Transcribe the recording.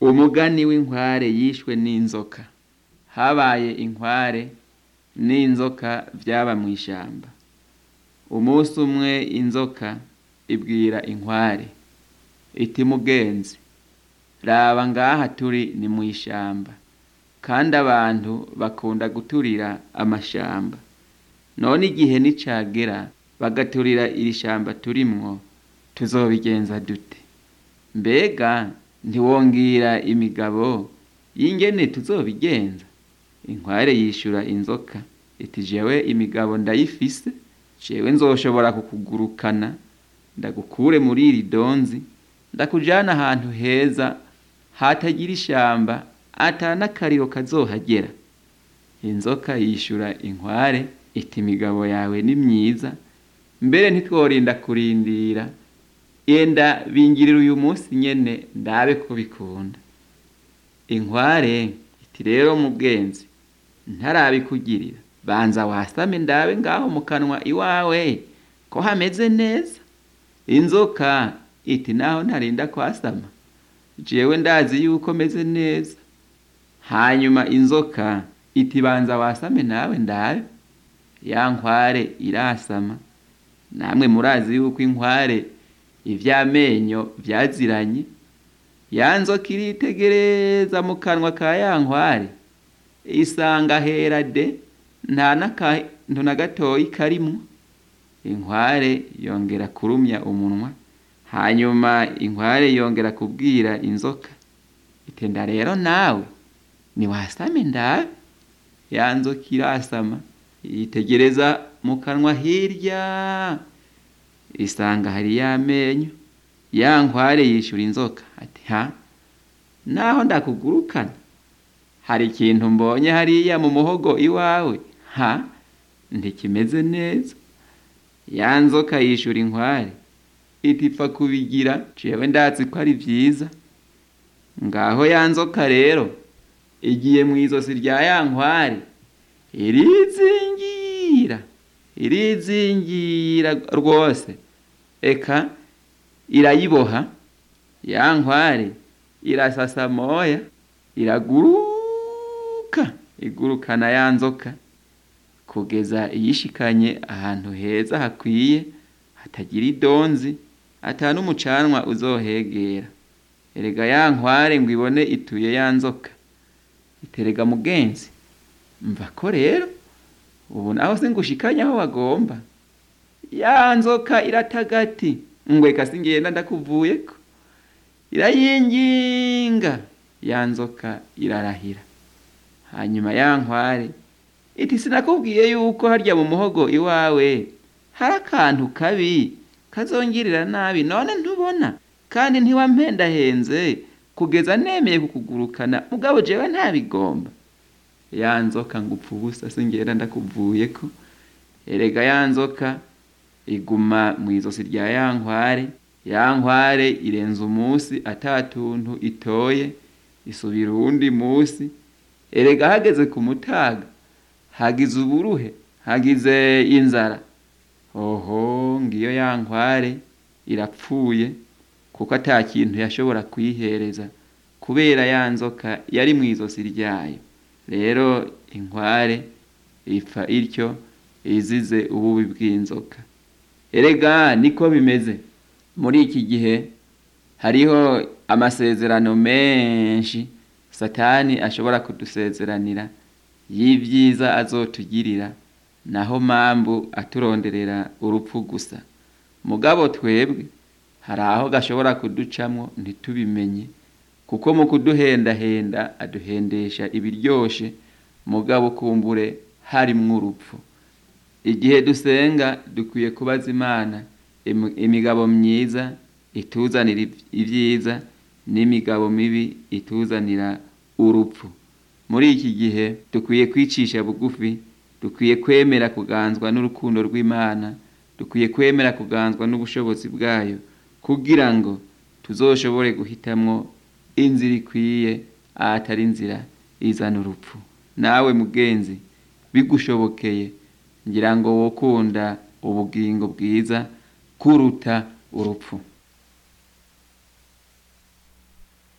umugani w'inkware yishwe n'inzoka habaye inkware n'inzoka vyaba mw'ishamba umunsi umwe inzoka ibwira inkware iti mugenzi raba ngaha turi ni mw'ishamba kandi abantu bakunda guturira amashamba none igihe nicagera bagaturira iri shamba turimwo tuzobigenza dute mbega ntiwongira imigabo y'ingene tuzobigenza inkware yishura inzoka iti jewe imigabo ndayifise jewe nzoshobora kukugurukana ndagukure muri iri donzi ndakujana ahantu heza hatagira ishamba ata n'akariro kazohagera inzoka yishura inkware iti imigabo yawe ni myiza mbere ntitworinda kurindira yenda bingirira uyu munsi nyene ndabe ko bikunda inkware iti rero mugenzi ntarabikugirira banza wasame ndabe ngaho mu kanwa iwawe ko hameze neza inzoka iti naho ntarinda kwasama jewe ndazi yuko meze neza hanyuma inzoka iti banza wasame nawe ndabe ya nkware irasama namwe murazi yuko inkware ivy'amenyo vyaziranye ya nzoka iritegereza mu kanwa ka ya nkware isanga hera de nta n'akantu na gatoyi karimwo inkware yongera kurumya umunwa hanyuma inkware yongera kubwira inzoka itenda rero nawe niwasame ndabe ya nzoka irasama yitegereza mu kanwa hirya isanga hari y'amenyo ya nkware yishura inzoka ati ha naho ndakugurukana hari ikintu mbonye hariya mu muhogo iwawe ha ntikimeze neza ya nzoka yishura inkware iti pfa kubigira jewe ndazi ko ari vyiza ngaho ya nzoka rero igiye mw'izosi rya ya nkware irizingira irizingira rwose eka irayiboha ya nkware irasasa moya iraguruka igurukana ya nzoka kugeza iyishikanye ahantu heza hakwiye hatagira idonzi ata n'umucanwa uzohegera erega ya nkware ngo ibone ituye ya nzoka iterega mugenzi mva ko rero ubu naho se ngushikanye aho wagomba ya nzoka iratagati ngweka singenda ndakuvuyeko irayinginga ya nzoka irarahira hanyuma ya nkware iti sinakubwiye yuko harya mu muhogo iwawe hari akantu kabi kazongirira nabi none ntubona kandi ntiwampendahenze kugeza nemeye kukugurukana mugabo jewe ntabigomba ya nzoka ngupfa ubusa singenda ndakuvuyeko erega ya nzoka iguma mw'izosi rya ya nkware ya nkware irenza umunsi ata tuntu itoye isubira uwundi munsi erega hageze ku mutaga hagize uburuhe hagize inzara oho ngiyo ya nkware irapfuye kuko ata kintu yashobora kuyihereza kubera ya nzoka yari mw'izosi ryayo rero inkware ipfa ityo izize ububi bw'inzoka erega niko bimeze muri iki gihe hariho amasezerano menshi satani ashobora kudusezeranira y'ivyiza azotugirira naho mambu aturonderera urupfu gusa mugabo twebwe hari aho gashobora kuducamwo ntitubimenye kuko mu kuduhendahenda aduhendesha ibiryoshe mugabo kumbure harimwo urupfu igihe dusenga dukwiye kubaza imana imigabo myiza ituzanira ivyiza n'imigabo mibi ituzanira urupfu muri iki gihe dukwiye kwicisha bugufi dukwiye kwemera kuganzwa n'urukundo rw'imana dukwiye kwemera kuganzwa n'ubushobozi bwayo kugira ngo tuzoshobore guhitamwo inzira ikwiye ahatari inzira izana urupfu nawe mugenzi bigushobokeye ngira ngo wokunda ubugingo bwiza kuruta urupfu